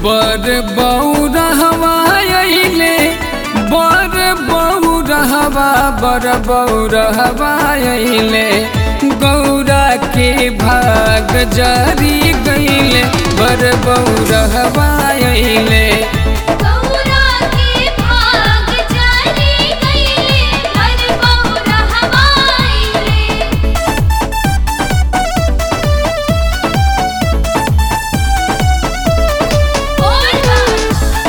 बर बौरहवा अइले बर बौरहवा बर बौरहवा अइले गौरा के भाग जारी गइले बर बौरहवा अइले गौरा के भाग जारी गइले हर बौरा हवाइले बोल बा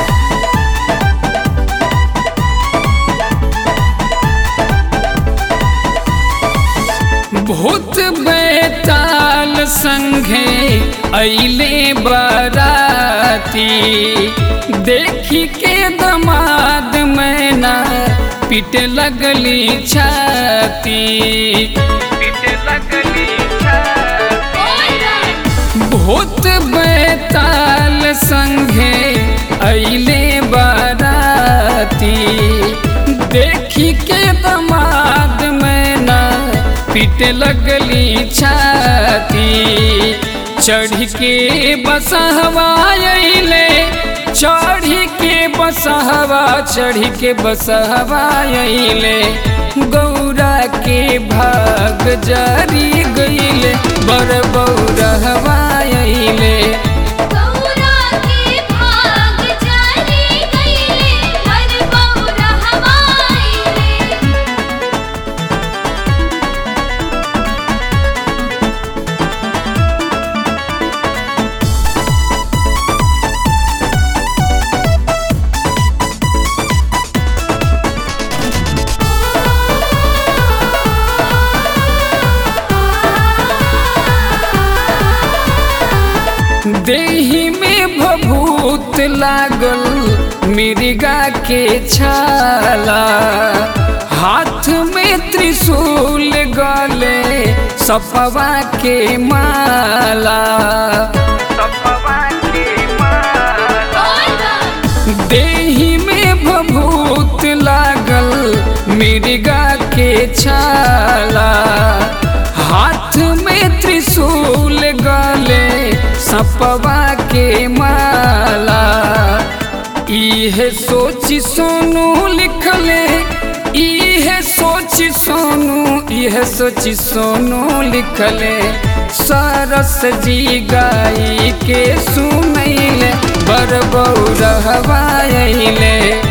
भूत बैताल संघे अइले बराती देखी के दमाद मैना पिट लगली छाती पिट लगली बोल बा भूत बैताल संघे अइले बराती देखी के दमाद मैना पिट लगली छाती चढ़ के बसहवा अइले चढ़ के बसहवा चढ़ के बसहवा अइले गौरा के भाग जारी गइले बड़ बौरहवा अइले गौरा के भाग जारी गइले हर बौरा हवाइले देही में भभूत लागल मिर्गा के छाला हाथ में त्रिशूल गले सपवा के माला सपवा के माला बोल बा देही में भभूत लागल मिर्गा के छाला हाथ में त्रिशूल गले सपवा के माला इहे सोची सोनू लिखले इहे सोची सोनू इहे सोची सोनू लिखले सरस जी गाई के सुनैले बर बौरहवा अइले